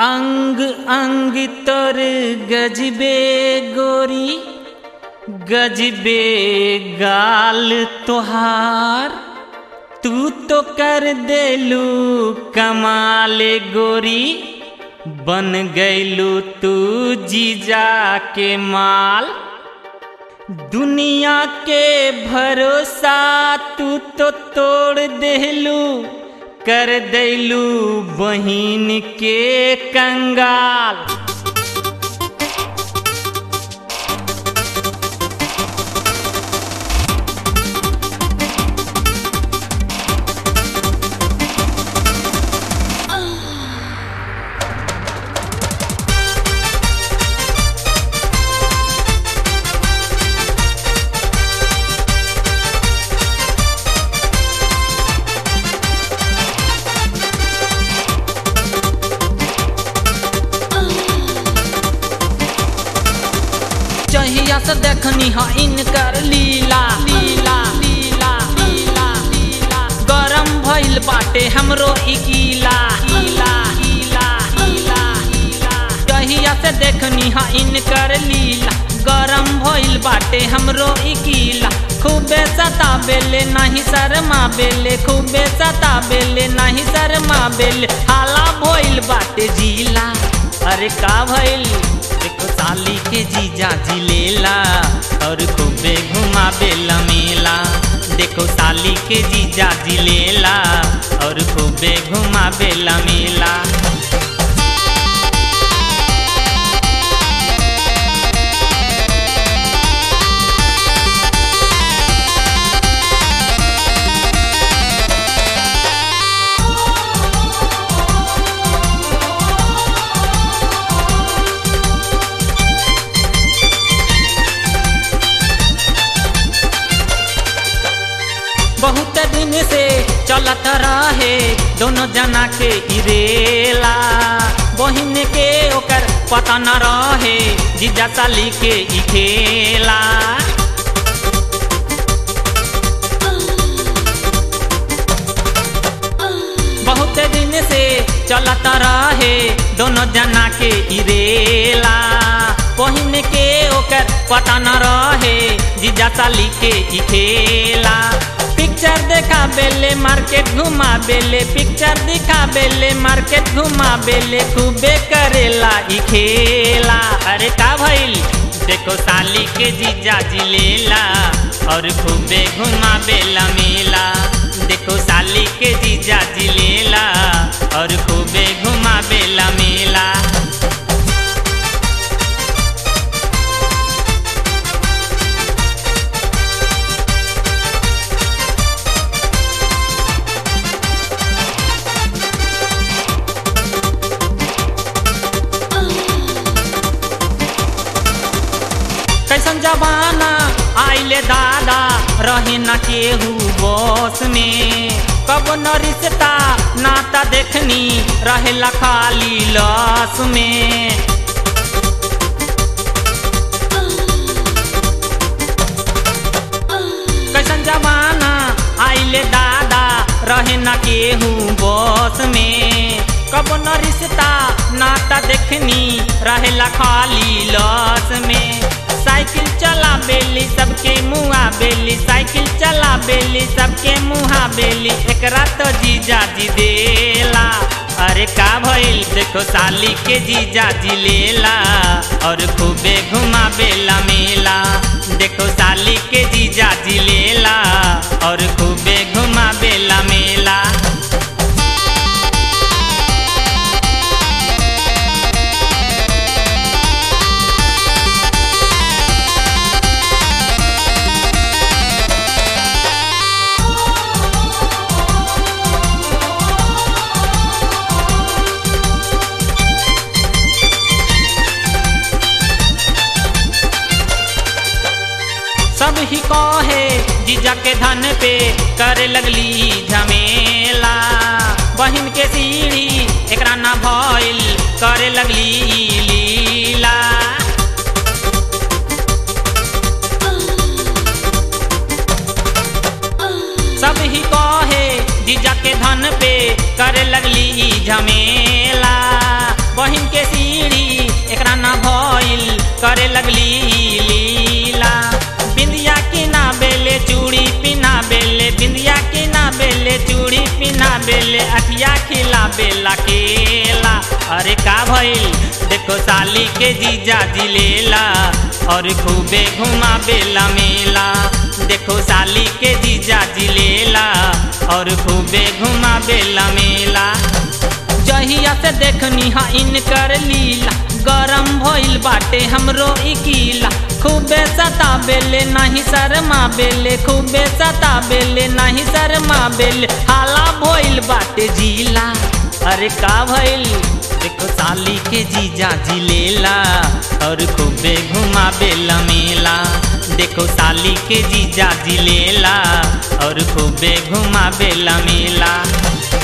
अंग अंग तोर गजबे गोरी गजबे गाल तोहार तू तो कर देलू कमाल गोरी बन गैलू तू जीजा के माल दुनिया के भरोसा तू तो तोड़ देलू कर देलू बहिन के कंगाल चहिया से देखनी हा इनकर लीला लीला लीला लीला लीला गरम भइल बाटे हमरो ई गीला गीला गीला गीला गीला चहिया से देखनी हा इनकर लीला गरम भइल बाटे हमरो ई गीला खूबे सता बेले नहीं शर्मा बेले खूबे सता बेले नहीं शर्मा बेले हाला भइल बाटे जीला अरे का भइल देखो साली के जीजा जी लेला और खूबे घुमा बेला मेला देखो साली के जीजा जी लेला और खूबे घुमा बेला मेला बहुत दिन से चलत रहे दोनों जना के इरेला बहिन के ओकर पता न रहे जीजा साली के ई खेला बहुत दिन से चलत रहे दोनों जना के इरेला बहिन के ओकर पता न रहे जीजा साली के ई खेला पिक्चर देखा बेले मार्केट घुमा बेले पिक्चर दिखा बेले मार्केट घुमा बेले खूबे करेला ई खेला अरे का भइल देखो साली के जीजा जी लेला और खूबे घुमा बेला मेला देखो साली के जीजा जी लेला और खूबे घुमा बेला मेला कैसन जमाना आइले दादा रहे न केहू बस में कब न रिश्ता नाता देखनी रहेला खाली लस में कैसन जमाना आइले दादा रहे न केहू बस में कब न रिश्ता नाता देखनी रहेला खाली लस में साइकिल चला बेली सबके मुहा बेली साइकिल चला बेली सबके मुहा बेली एकरा तो जीजा जी देला अरे का भइल देखो साली के जीजा जी लेला और खूबे घुमा बेला मेला देखो साली के जीजा जी लेला और खूबे घुमा बेला मेला सब ही कहे जीजा के धन पे करे लगली झमेला बहिन के सीढ़ी एकरा ना भइल करे लगली लीला सब ही कहे जीजा के धन पे करे लगली झमेला बहिन करे लगली लीला बिंदिया की ना बेले चूड़ी पिना बेले बिंदिया की ना बेले चूड़ी पिना बेले अखिया खिला बेला केला अरे का भइल देखो साली के जीजा जिलेला और खूबे घुमा बेला मेला देखो साली के जीजा जिलेला और खूबे घुमा बेला मेला जहिया से देखनी हा इनकर लीला गरम भइल बाटे हमरो ई कीला खूबे सता बेले नहीं शर्मा बेले खूबे सता बेले नहीं शर्मा बेले हाला भइल बाटे जीला अरे का भइल देखो साली के जीजा जिलेला और खूबे घुमा बेला मेला देखो साली के जीजा जिलेला और खूबे घुमा बेला मेला